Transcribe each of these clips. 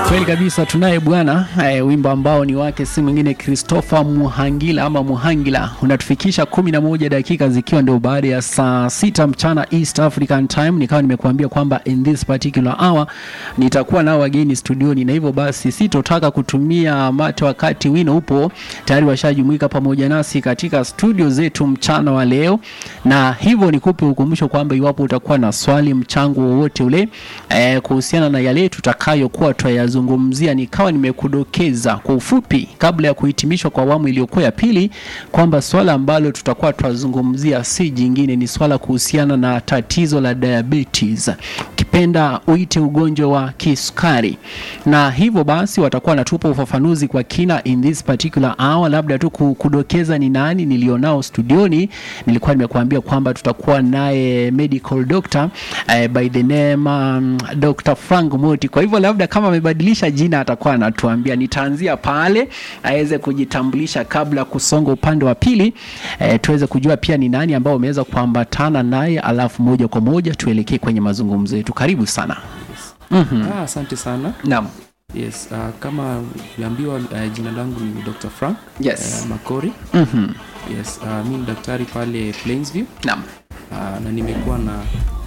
Kweli kabisa tunaye bwana e, wimbo ambao ni wake si mwingine Christopher Muhangila ama Muhangila unatufikisha kumi na moja dakika zikiwa ndio baada ya saa sita mchana East African Time. Nikawa nimekuambia kwamba in this particular hour nitakuwa nao wageni studioni, na hivyo basi sitotaka kutumia mate wakati wino upo tayari washajumuika pamoja nasi katika studio zetu mchana wa leo, na hivyo nikupe ukumbusho kwamba iwapo utakuwa na swali, mchango wowote ule e, kuhusiana na yale tutakayokuwa tutayazungumzia, nikawa nimekudokeza kwa ufupi kabla ya kuhitimishwa kwa awamu iliyokuwa ya pili kwamba swala ambalo tutakuwa tutazungumzia si jingine, ni swala kuhusiana na tatizo la diabetes, ukipenda uite ugonjwa wa kisukari, na hivyo basi watakuwa wanatupa ufafanuzi kwa kina in this particular hour. Labda tu kudokeza ni nani nilionao studioni, nilikuwa nimekuambia kwamba tutakuwa naye medical doctor uh, by the name um, Dr. Frank Moti. Kwa hivyo labda kama amebadilisha jina atakuwa anatuambia. Nitaanzia pale aweze kujitambulisha kabla kusonga upande wa pili, eh, tuweze kujua pia ni nani ambao wameweza kuambatana naye, alafu moja kwa moja tuelekee kwenye mazungumzo yetu. Karibu sana. Mhm. Ah, asante sana. Naam. Yes, uh, kama uliambiwa uh, jina langu ni Dr. Frank Yes. uh, Makori. Mhm. Yes, uh, mi ni daktari pale Plainsview Naam. uh, na nimekuwa na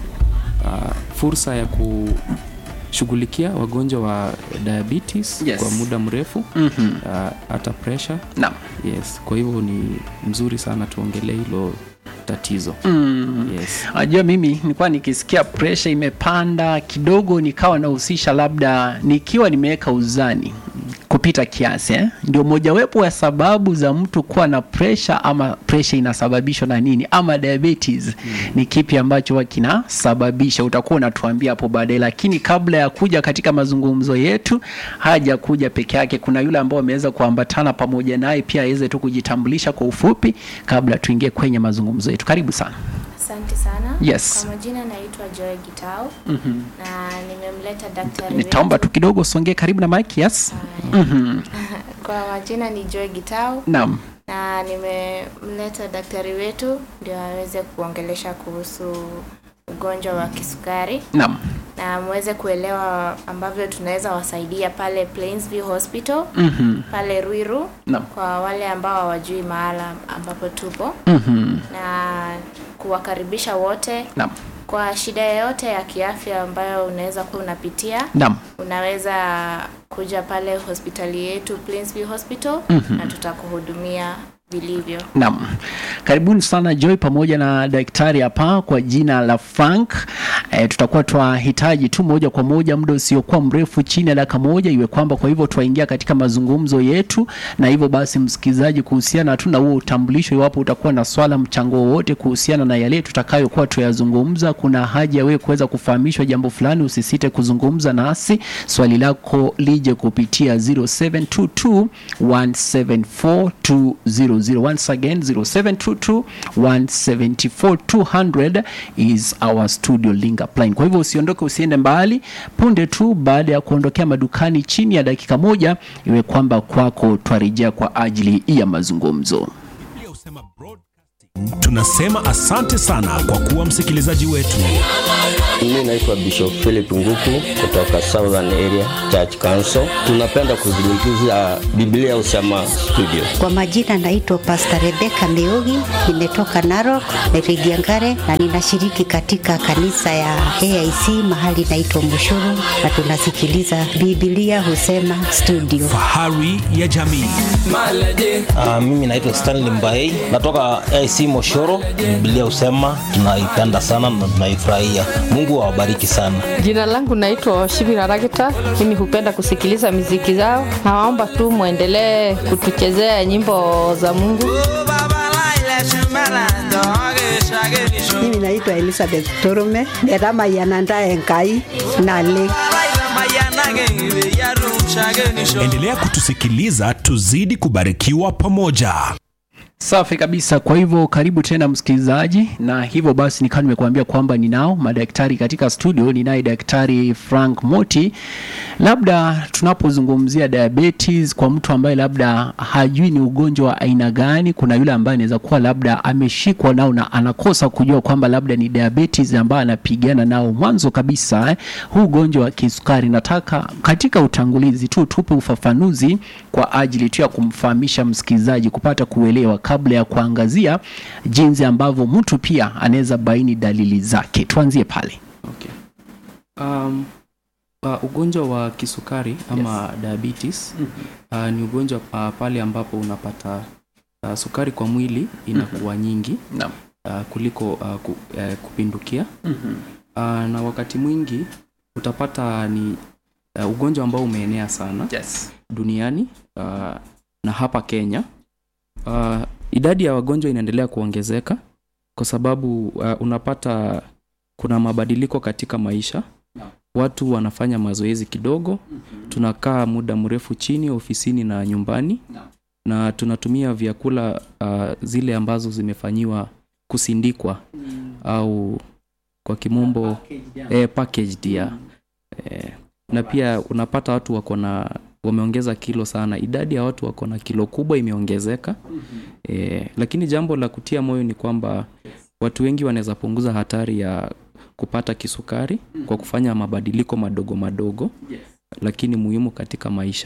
uh, fursa ya kushughulikia wagonjwa wa diabetes Yes. kwa muda mrefu Mhm. uh, hata pressure. Naam. Yes, kwa hivyo ni mzuri sana tuongelee hilo tatizo. Mm. Yes. Najua mimi nilikuwa nikisikia pressure imepanda kidogo, nikawa nahusisha labda nikiwa nimeweka uzani kupita kiasi eh? Ndio mojawapo ya sababu za mtu kuwa na pressure, ama pressure inasababishwa na nini, ama diabetes ni kipi ambacho huwa kinasababisha? Utakuwa unatuambia hapo baadaye, lakini kabla ya kuja katika mazungumzo yetu, haja kuja peke yake, kuna yule ambao ameweza kuambatana pamoja naye pia aweze tu kujitambulisha kwa ufupi kabla tuingie kwenye mazungumzo yetu. Karibu sana. Asante sana. Yes. Kwa majina naitwa Joy Gitau Mhm. na nimemleta daktari Nitaomba tu kidogo usongee karibu na mic. Yes. Haya. Mhm. Kwa majina ni Joy Gitau Naam. na nimemleta daktari wetu ndio aweze kuongelesha kuhusu ugonjwa wa kisukari Naam. na muweze kuelewa ambavyo tunaweza wasaidia pale Plainsview Hospital Mhm. pale Ruiru Naam. kwa wale ambao hawajui mahala ambapo tupo Mhm. na kuwakaribisha wote Naam. kwa shida yoyote ya kiafya ambayo unaweza kuwa unapitia Naam. unaweza kuja pale hospitali yetu Plainsview Hospital Mhm. na tutakuhudumia vilivyo. Naam. Karibuni sana Joy pamoja na daktari hapa kwa jina la Frank. E, tutakuwa twahitaji tu moja kwa moja muda usiokuwa mrefu chini ya dakika moja iwe kwamba kwa hivyo twaingia katika mazungumzo yetu, na hivyo basi msikilizaji, kuhusiana tu na huo utambulisho, iwapo utakuwa na swala mchango wowote kuhusiana na yale tutakayokuwa tuyazungumza, kuna haja ya wewe kuweza kufahamishwa jambo fulani, usisite kuzungumza nasi, swali lako lije kupitia 0722 174 200 once again 0722 174 200 is our studio link line. Kwa hivyo usiondoke, usiende mbali. Punde tu baada ya kuondokea madukani, chini ya dakika moja, iwe kwamba kwako twarejea kwa ajili ya mazungumzo. Tunasema asante sana kwa kuwa msikilizaji wetu. Mimi naitwa Bishop Philip Nguku kutoka Southern Area Church Council. Tunapenda kuzungumzia Biblia Usema Studio. Kwa majina naitwa Pastor Rebecca Meugi, nimetoka Narok, Rigiangare na ninashiriki katika kanisa ya AIC mahali naitwa Mushuru na tunasikiliza Biblia Husema Studio. Fahari ya jamii. Uh, mimi naitwa Stanley Mbaei natoka AC Moshoro. Biblia husema tunaipenda sana na tunaifurahia. Mungu awabariki sana. Jina langu naitwa Shibira Ragita. Mimi hupenda kusikiliza miziki zao. Nawaomba tu mwendelee kutuchezea nyimbo za Mungu. Mimi naitwa Elizabeth Torume, netamayananda Enkai nale. Endelea kutusikiliza, tuzidi kubarikiwa pamoja. Safi kabisa. Kwa hivyo karibu tena msikilizaji, na hivyo basi nikawa nimekuambia kwamba ninao madaktari katika studio. Ninaye daktari Frank Moti labda tunapozungumzia diabetes kwa mtu ambaye labda hajui ni ugonjwa wa aina gani kuna yule ambaye anaweza kuwa labda ameshikwa nao na anakosa kujua kwamba labda ni diabetes ambayo anapigana nao mwanzo kabisa eh, huu ugonjwa wa kisukari nataka katika utangulizi tu tupe ufafanuzi kwa ajili tu ya kumfahamisha msikilizaji kupata kuelewa kabla ya kuangazia jinsi ambavyo mtu pia anaweza baini dalili zake tuanzie pale okay. um, uh, ugonjwa wa kisukari ama yes. diabetes uh, ni ugonjwa uh, pale ambapo unapata uh, sukari kwa mwili inakuwa nyingi Naam. uh, kuliko uh, ku, uh, kupindukia Mhm. uh, na wakati mwingi utapata ni uh, ugonjwa ambao umeenea sana yes. duniani uh, na hapa Kenya uh, idadi ya wagonjwa inaendelea kuongezeka kwa sababu uh, unapata kuna mabadiliko katika maisha watu wanafanya mazoezi kidogo tunakaa muda mrefu chini ofisini na nyumbani na tunatumia vyakula uh, zile ambazo zimefanyiwa kusindikwa au kwa kimombo eh, packaged ya eh, na pia unapata watu wako na wameongeza kilo sana idadi ya watu wako na kilo kubwa imeongezeka eh, lakini jambo la kutia moyo ni kwamba watu wengi wanaweza punguza hatari ya kupata kisukari kwa kufanya mabadiliko madogo madogo lakini muhimu katika maisha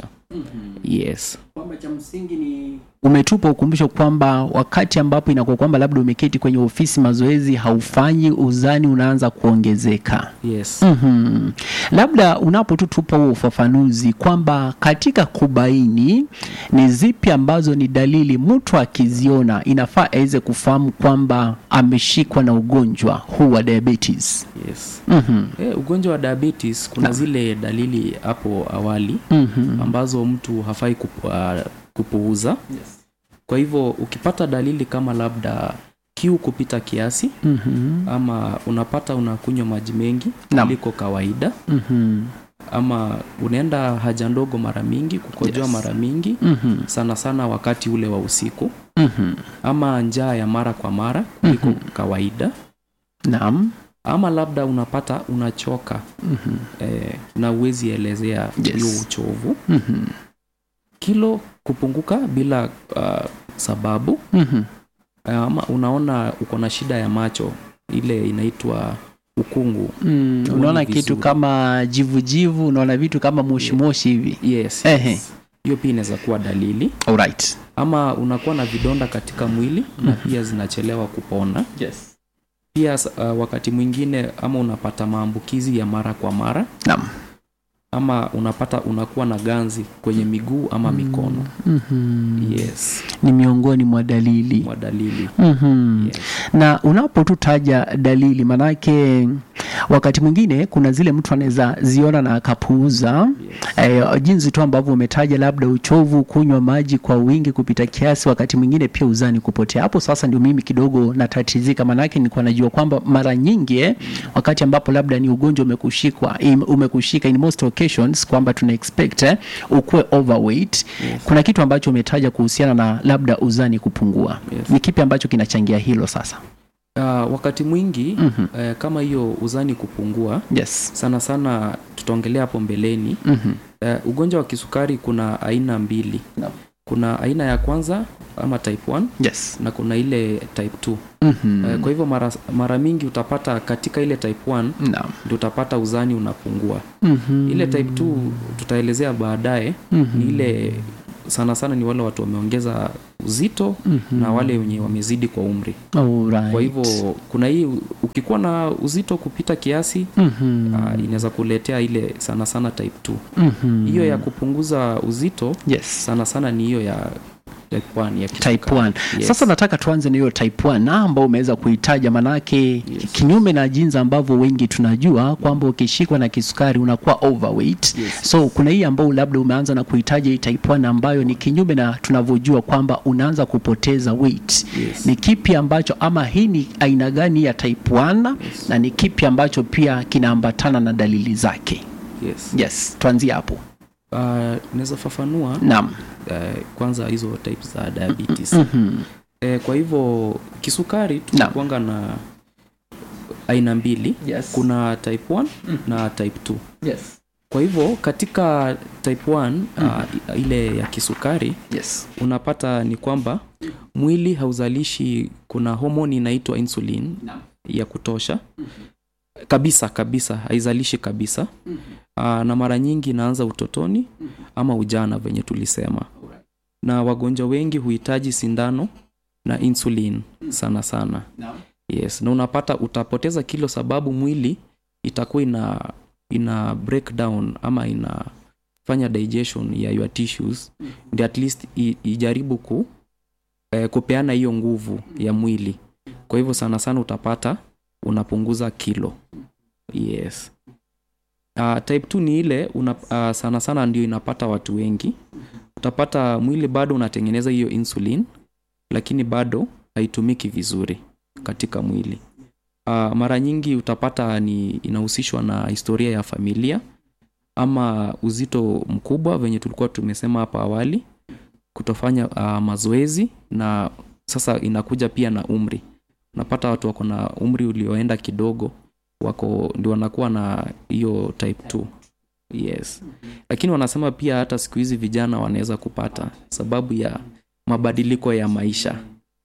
yes kwamba cha msingi ni umetupa ukumbusho kwamba wakati ambapo inakuwa kwamba labda umeketi kwenye ofisi mazoezi haufanyi uzani unaanza kuongezeka yes mm-hmm. labda unapotutupa huo ufafanuzi kwamba katika kubaini ni zipi ambazo ni dalili mtu akiziona inafaa aweze kufahamu kwamba ameshikwa na ugonjwa huu wa diabetes yes mm-hmm. eh, ugonjwa wa diabetes kuna zile dalili hapo awali Mm-hmm. ambazo mtu hafai kupu, uh, kupuuza kwa hivyo ukipata dalili kama labda kiu kupita kiasi Mm-hmm. ama unapata unakunywa maji mengi Naam. kuliko kawaida Mm-hmm. ama unaenda haja ndogo mara mingi kukojoa Yes. mara mingi Mm-hmm. sana sana wakati ule wa usiku Mm-hmm. ama njaa ya mara kwa mara kuliko kawaida naam ama labda unapata unachoka mm-hmm. eh, na uwezi elezea Yes. hiyo uchovu Mm-hmm. kilo kupunguka bila uh, sababu Mm-hmm. ama unaona uko na shida ya macho ile inaitwa ukungu Mm, Huoni unaona kitu vizuri. kama jivujivu unaona vitu kama moshimoshi hivi yes, Ehe. yes. hiyo pia inaweza kuwa dalili Alright. ama unakuwa na vidonda katika mwili na pia zinachelewa kupona yes. pia uh, wakati mwingine ama unapata maambukizi ya mara kwa mara Naam. ama unapata unakuwa na ganzi kwenye miguu ama mikono Mm-hmm. yes ni miongoni mwa dalili mwa dalili mm-hmm. yes. na unapotutaja dalili manake wakati mwingine kuna zile mtu anaweza ziona na akapuuza eh, jinsi tu ambavyo umetaja labda uchovu kunywa maji kwa wingi kupita kiasi wakati mwingine pia uzani kupotea hapo sasa ndio mimi kidogo natatizika manake nilikuwa najua kwamba mara nyingi eh, wakati ambapo labda ni ugonjwa umekushikwa im- umekushika in most occasions kwamba tuna expect eh, ukuwe overweight Yes. kuna kitu ambacho umetaja kuhusiana na labda uzani kupungua Yes. ni kipi ambacho kinachangia hilo sasa Uh, wakati mwingi Mhm. eh, kama hiyo uzani kupungua yes sana sana tutaongelea hapo mbeleni mm-hmm. eh, ugonjwa wa kisukari kuna aina mbili Naam. kuna aina ya kwanza ama type 1 yes na kuna ile type 2 mm-hmm. eh, kwa hivyo mara, mara mingi utapata katika ile type 1 naam ndio utapata uzani unapungua mm-hmm. ile type 2 tutaelezea baadaye Mhm. ni ile sana sana ni wale watu wameongeza uzito Mhm. na wale wenye wamezidi kwa umri Alright. kwa hivyo kuna hii ukikuwa na uzito kupita kiasi Mhm. uh, inaweza kuletea ile sana sana type 2 Mhm. hiyo ya kupunguza uzito yes sana sana ni hiyo ya type 1 ya type kisukari. 1 Yes. sasa nataka tuanze na hiyo type 1 na ambao umeweza kuitaja manake kinyume na jinsi ambavyo wengi tunajua kwamba ukishikwa na kisukari unakuwa overweight Yes. so kuna hii ambao labda umeanza na kuitaja hii type 1 ambayo ni kinyume na tunavyojua kwamba unaanza kupoteza weight Yes. ni kipi ambacho ama hii ni aina gani ya type 1 na ni kipi ambacho pia kinaambatana na dalili zake yes. yes tuanzie hapo Uh, naweza fafanua naam uh, kwanza hizo types za diabetes Mhm. eh, kwa hivyo kisukari tunakuanga na aina mbili Yes. kuna type 1 na type 2 yes kwa hivyo katika type 1 uh, ile ya kisukari yes unapata ni kwamba mwili hauzalishi kuna homoni inaitwa insulin Naam. ya kutosha kabisa kabisa haizalishi kabisa Aa, na mara nyingi inaanza utotoni ama ujana venye tulisema na wagonjwa wengi huhitaji sindano na insulin sana sana Naam. yes na unapata utapoteza kilo sababu mwili itakuwa ina ina breakdown ama inafanya digestion ya your tissues ndio at least i, ijaribu ku eh, kupeana hiyo nguvu ya mwili kwa hivyo sana sana utapata unapunguza kilo yes uh, type 2 ni ile una, uh, sana sana ndio inapata watu wengi utapata mwili bado unatengeneza hiyo insulin lakini bado haitumiki vizuri katika mwili uh, mara nyingi utapata ni inahusishwa na historia ya familia ama uzito mkubwa venye tulikuwa tumesema hapa awali kutofanya uh, mazoezi na sasa inakuja pia na umri unapata watu wako na umri ulioenda kidogo wako ndio wanakuwa na hiyo type 2 yes lakini wanasema pia hata siku hizi vijana wanaweza kupata sababu ya mabadiliko ya maisha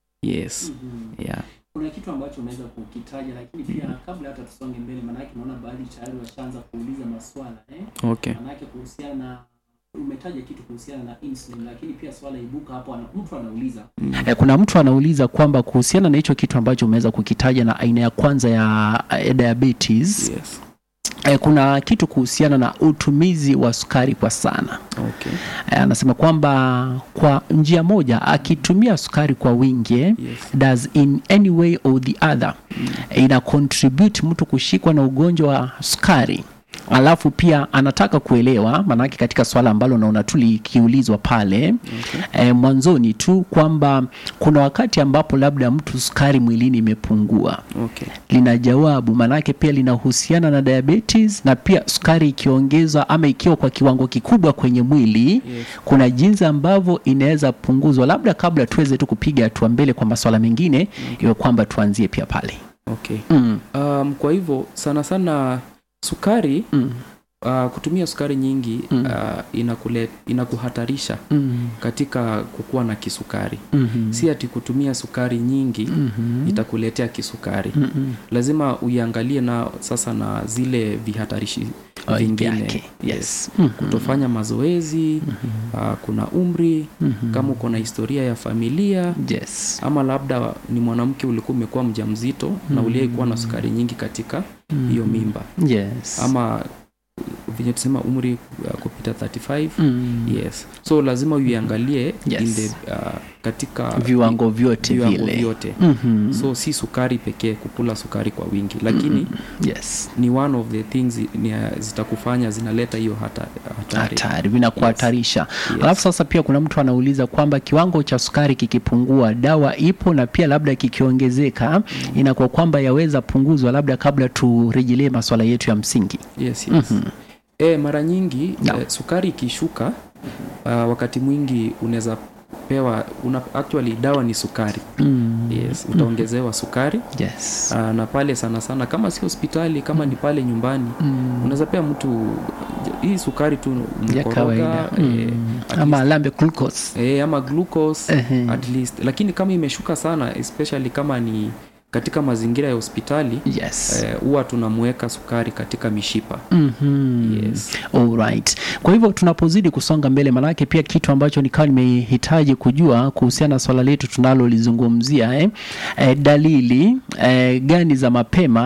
yes yeah. kuna kitu ambacho unaweza kukitaja lakini pia kabla hata tusonge mbele maanake naona baadhi tayari washaanza kuuliza maswala eh? okay maanake kuhusiana na umetaja kitu kuhusiana na insulin lakini pia swala ibuka hapo ana, mtu anauliza eh, kuna mtu anauliza kwamba kuhusiana na hicho kitu ambacho umeweza kukitaja na aina ya kwanza ya eh, diabetes yes eh, kuna kitu kuhusiana na utumizi wa sukari kwa sana okay Eh, anasema kwamba kwa njia moja akitumia sukari kwa wingi eh, yes does in any way or the other ina contribute mtu kushikwa na ugonjwa wa sukari alafu pia anataka kuelewa maanake katika swala ambalo naona tu likiulizwa pale okay. e, mwanzoni tu kwamba kuna wakati ambapo labda mtu sukari mwilini imepungua okay lina jawabu maanake pia linahusiana na diabetes na pia sukari ikiongezwa ama ikiwa kwa kiwango kikubwa kwenye mwili yes kuna jinsi ambavyo inaweza punguzwa labda kabla tuweze tu kupiga hatua mbele kwa maswala mengine iwe kwamba tuanzie pia pale okay mm. um, kwa hivyo sana sana sukari Mm. uh, kutumia sukari nyingi Mm. uh, inakule, inakuhatarisha Mm. katika kukuwa na kisukari Mhm. si ati kutumia sukari nyingi Mhm. itakuletea kisukari Mhm. lazima uiangalie na sasa na zile vihatarishi Oh, vingine vyake. Yes. Mhm. kutofanya mazoezi uh, kuna umri Mhm. kama uko na historia ya familia Yes. ama labda ni mwanamke ulikuwa umekuwa mjamzito na uliaikuwa na sukari nyingi katika hiyo mimba Yes. ama venye tusema umri uh, kupita 35 Mm. yes so lazima uiangalie Yes. in the, uh, katika viwango vyote viwango vile vyote Mhm. so si sukari pekee kukula sukari kwa wingi lakini yes ni one of the things ni, zitakufanya zinaleta hiyo hata, hatari hatari vinakuhatarisha Yes. alafu sasa pia kuna mtu anauliza kwamba kiwango cha sukari kikipungua dawa ipo na pia labda kikiongezeka inakuwa kwamba yaweza punguzwa labda kabla turejelee maswala yetu ya msingi yes, yes. e, mara nyingi Yeah. eh, sukari ikishuka uh, wakati mwingi unaweza pewa una, actually dawa ni sukari mm. yes utaongezewa sukari yes uh, na pale sana sana kama si hospitali kama ni pale nyumbani mm. unaweza pea mtu hii sukari tu ya mkoroga kawaida eh, mm. at ama least- alambe glucose eh, ama glucose Ehe. at least lakini kama imeshuka sana especially kama ni katika mazingira ya hospitali yes eh, huwa tunamweka sukari katika mishipa Mhm. yes Alright. Kwa hivyo tunapozidi kusonga mbele, manake pia kitu ambacho nikawa nimehitaji kujua kuhusiana na swala letu tunalolizungumzia eh, eh, dalili eh, gani za mapema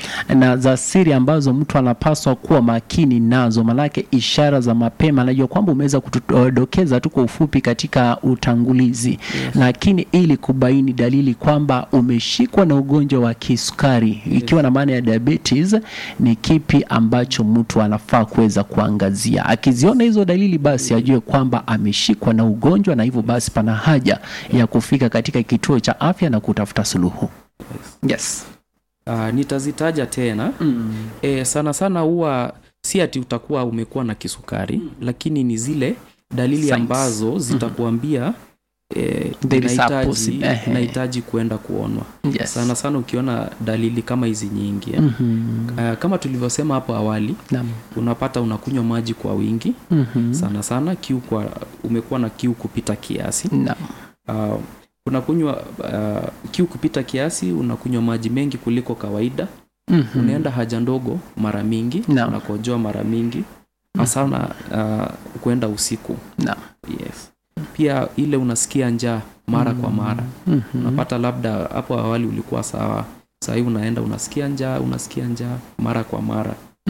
na za siri ambazo mtu anapaswa kuwa makini nazo, manake ishara za mapema. Najua kwamba umeweza kutudokeza tu kwa ufupi katika utangulizi yes. Lakini ili kubaini dalili kwamba umeshikwa na ugonjwa wa kisukari ikiwa na maana ya diabetes, ni kipi ambacho mtu anafaa kuweza kuangazia. Akiziona hizo dalili, basi ajue kwamba ameshikwa na ugonjwa, na hivyo basi pana haja ya kufika katika kituo cha afya na kutafuta suluhu. Yes. uh, nitazitaja tena Mm. e, sana sana huwa si ati utakuwa umekuwa na kisukari lakini ni zile dalili Signs. ambazo zitakuambia eh, There is a inahitaji- possi- ehe. inahitaji kuenda kuonwa Yes. sana sana ukiona dalili kama hizi nyingi eh. Mhm. uh, kama tulivyosema hapo awali Naam. unapata unakunywa maji kwa wingi Mhm. sana sana kiu kwa umekuwa na kiu kupita kiasi Naam. uh, unakunywa uh, kiu kupita kiasi unakunywa maji mengi kuliko kawaida Mhm. unaenda haja ndogo mara mingi Naam. unakojoa mara mingi hasa na uh, kwenda usiku Naam. yes pia ile unasikia njaa mara kwa mara Mhm. unapata labda hapo awali ulikuwa sawa sahii unaenda unasikia njaa unasikia njaa mara kwa mara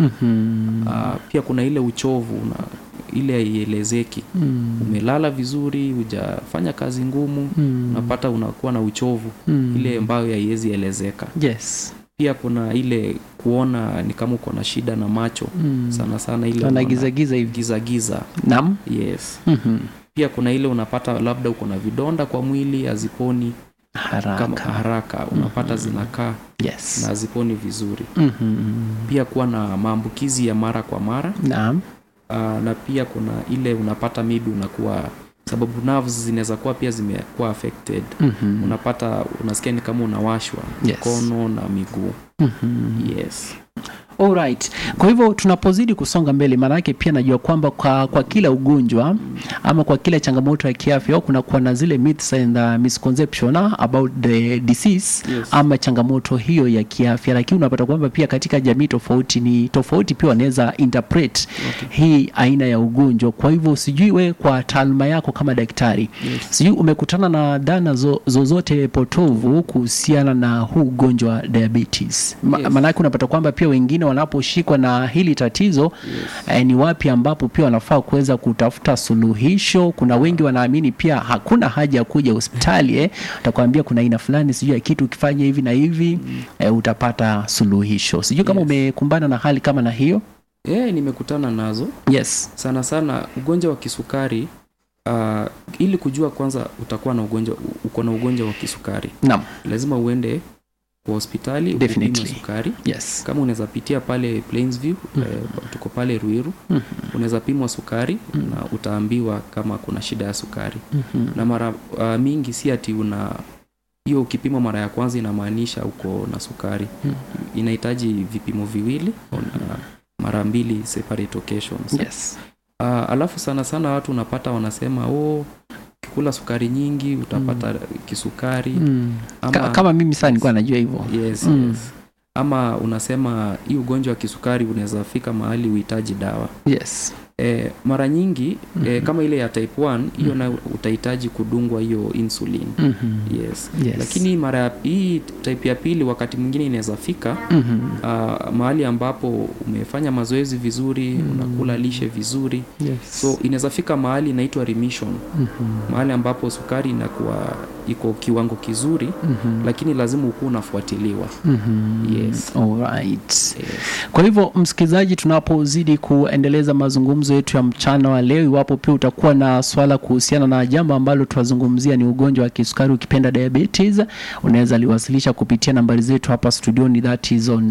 Mhm. uh, pia kuna ile uchovu una, ile haielezeki Mm. umelala vizuri hujafanya kazi ngumu Mm. unapata unakuwa na uchovu Mm. ile ambayo haiwezi elezeka Yes. pia kuna ile kuona ni kama uko na shida na macho Mm. sana sana ile Ana unaona giza giza hivi. giza giza Naam. yes Mhm. pia kuna ile unapata labda uko na vidonda kwa mwili haziponi Haraka. kama haraka unapata zinakaa Yes. na haziponi vizuri Mhm. pia kuwa na maambukizi ya mara kwa mara Naam. uh, na pia kuna ile unapata maybe unakuwa sababu nerves zinaweza kuwa pia zimekuwa affected Mhm. unapata unasikia ni kama unawashwa Yes. mikono na miguu Mhm. yes Alright. Kwa hivyo tunapozidi kusonga mbele, maanake pia najua kwamba kwa, kwa kila ugonjwa ama kwa kila changamoto ya kiafya kunakuwa na zile myths and uh, misconception uh, about the disease Yes. ama changamoto hiyo ya kiafya, lakini unapata kwamba pia katika jamii tofauti ni tofauti, pia wanaweza interpret hii aina ya ugonjwa. Kwa hivyo sijui we kwa taaluma yako kama daktari Yes. sijui umekutana na dhana zo, zozote potovu kuhusiana na huu ugonjwa wa diabetes Ma, Yes. maanake unapata kwamba pia wengine wanaposhikwa na hili tatizo yes. eh, ni wapi ambapo pia wanafaa kuweza kutafuta suluhisho kuna wengi wanaamini pia hakuna haja ya kuja hospitali eh. utakwambia kuna aina fulani sijui ya kitu ukifanya hivi na hivi eh, utapata suluhisho sijui kama Yes. umekumbana na hali kama na hiyo yeah, nimekutana nazo yes sana sana ugonjwa wa kisukari uh, ili kujua kwanza utakuwa na ugonjwa uko na ugonjwa wa kisukari naam lazima uende kwa hospitali Definitely. upime sukari yes kama unaweza pitia pale Plainsview eh, tuko pale Ruiru Mhm. unaweza pimwa sukari na utaambiwa kama kuna shida ya sukari Mhm. na mara uh, mingi si ati una hiyo ukipimwa mara ya kwanza inamaanisha uko na sukari inahitaji vipimo viwili na mara mbili separate occasions yes uh, alafu sana sana watu unapata wanasema oh ukikula sukari nyingi utapata kisukari mm. ama, Ka, kama mimi saa nilikuwa najua hivyo yes, Mm. yes. ama unasema hii ugonjwa wa kisukari unaweza fika mahali uhitaji dawa yes e, mara nyingi e, kama ile ya type 1 hiyo na utahitaji kudungwa hiyo insulin Mhm. yes. Yes. lakini mara ya- hii type ya pili wakati mwingine inaweza fika Mhm. uh, mahali ambapo umefanya mazoezi vizuri unakula lishe vizuri yes so inaweza fika mahali inaitwa remission Mhm. mahali ambapo sukari inakuwa iko kiwango kizuri Mhm. lakini lazima ukuwa unafuatiliwa Mhm. Yes. Alright. yes. Kwa hivyo msikilizaji, tunapozidi kuendeleza mazungumzo yetu ya mchana wa leo, iwapo pia utakuwa na swala kuhusiana na jambo ambalo tunazungumzia ni ugonjwa wa kisukari, ukipenda diabetes, unaweza liwasilisha kupitia nambari zetu hapa studioni, that is on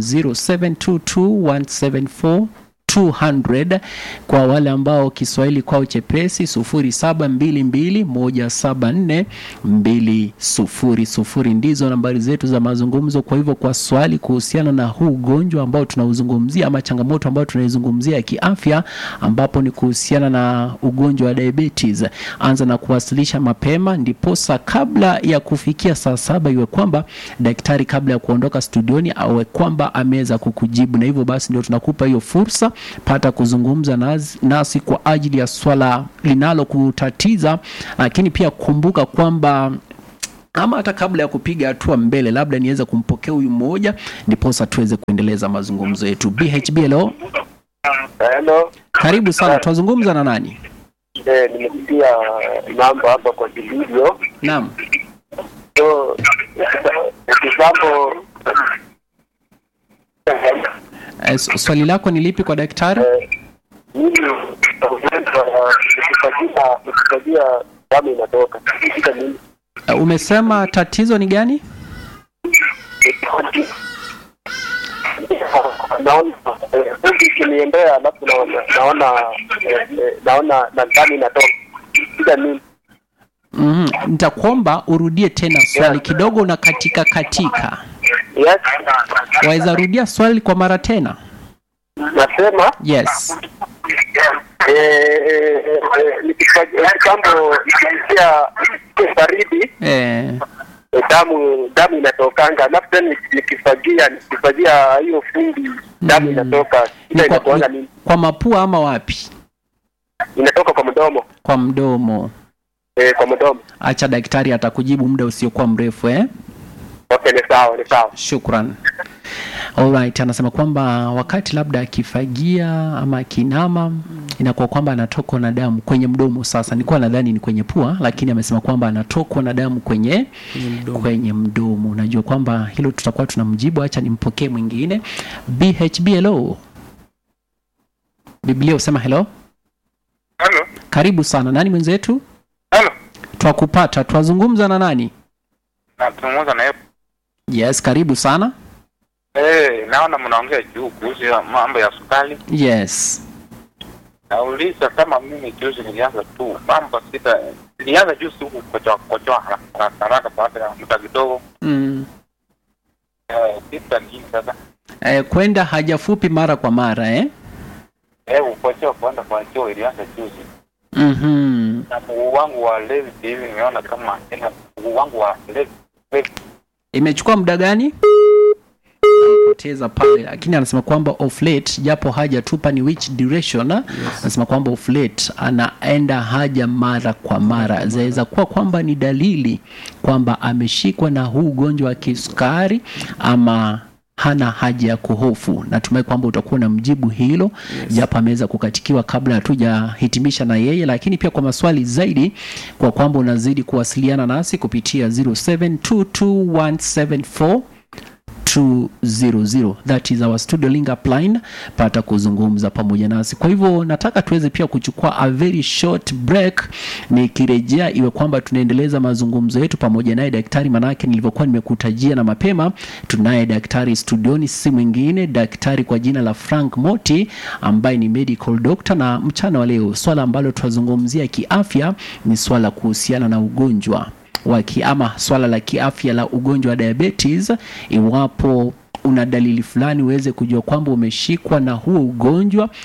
0722174200 200 kwa wale ambao Kiswahili kwao chepesi 0722174200 ndizo nambari zetu za mazungumzo. Kwa hivyo kwa swali kuhusiana na huu ugonjwa ambao tunauzungumzia ama changamoto ambayo tunaizungumzia ya kiafya, ambapo ni kuhusiana na ugonjwa wa diabetes, anza na kuwasilisha mapema, ndiposa kabla ya kufikia saa saba iwe kwamba daktari kabla ya kuondoka studioni awe kwamba ameweza kukujibu, na hivyo basi ndio tunakupa hiyo fursa, pata kuzungumza nasi, nasi kwa ajili ya swala linalokutatiza, lakini pia kumbuka kwamba ama hata kabla ya kupiga hatua mbele, labda niweze kumpokea huyu mmoja, ndiposa tuweze kuendeleza mazungumzo yetu. BHB, hello, Hello. karibu sana. Twazungumza na nani? Eh, nimesikia mambo hapa kwa video. Naam. So, kitambo Eh, s- swali lako ni lipi kwa daktari? mimi nikifagia nikifagia damu inatoka. Shida nini? Eh, umesema tatizo ni gani? naona eh, huku ikiniendea alafu naona naona eh, eh, naona na damu inatoka. Shida nini? mm nitakuomba urudie tena swali kidogo na katika katika Yes. waweza rudia swali kwa mara tena Nasema yes eh, eh, eh, nikifa- kitambo ikiingia baridi eh, eh, damu damu inatokanga, alafu tena niki- nikifagia nikifagia hiyo fundi damu inatoka. ni Ile kwa, inakuanga ni, nini? kwa mapua ama wapi Inatoka kwa mdomo kwa mdomo eh, kwa mdomo. acha daktari atakujibu muda usiokuwa mrefu eh? Okay, ni sawa, ni sawa. shukran Alright, anasema kwamba wakati labda akifagia ama akinama inakuwa kwamba anatokwa na damu kwenye mdomo. Sasa nilikuwa nadhani ni kwenye pua, lakini amesema kwamba anatokwa na damu kwenye Kwenye mdomo. kwenye mdomo. Unajua kwamba hilo tutakuwa tunamjibu. Acha nimpokee mwingine. BHB, hello. Biblia usema hello. Halo. Karibu sana. Nani mwenzetu? Halo. Twakupata. Twazungumza na nani? Nazungumza na yeye. Yes, karibu sana. Eh, naona mnaongea juu kuhusu ya mambo ya sukari. Yes. Nauliza kama mimi juzi nilianza tu mambo sita, nilianza juzi huku kochoa kochoa haraka haraka baada ya muda kidogo. Mm. Eh, sita nini sasa? Eh, kwenda haja fupi mara kwa mara eh? Eh, ukochoa kwenda kwa choo ilianza juzi. Mhm. Na mguu wangu wa left hivi nimeona kama tena mguu wangu wa left left Imechukua muda gani? Poteza pale, lakini anasema kwamba of late, japo hajatupa ni which duration, anasema kwamba of late anaenda haja mara kwa mara. Zaweza kuwa kwamba ni dalili kwamba ameshikwa na huu ugonjwa wa kisukari ama hana haja ya kuhofu. Natumai kwamba utakuwa na mjibu hilo japo ameweza kukatikiwa kabla hatujahitimisha na yeye, lakini pia kwa maswali zaidi, kwa kwamba unazidi kuwasiliana nasi kupitia 0722174200 that is our studio link up line pata kuzungumza pamoja nasi kwa hivyo nataka tuweze pia kuchukua a very short break nikirejea iwe kwamba tunaendeleza mazungumzo yetu pamoja naye daktari manake nilivyokuwa nimekutajia na mapema tunaye daktari studioni si mwingine daktari kwa jina la frank moti ambaye ni medical doctor na mchana wa leo swala ambalo tunazungumzia kiafya ni swala kuhusiana na ugonjwa wa ki- ama swala la kiafya la ugonjwa wa diabetes iwapo una dalili fulani uweze kujua kwamba umeshikwa na huo ugonjwa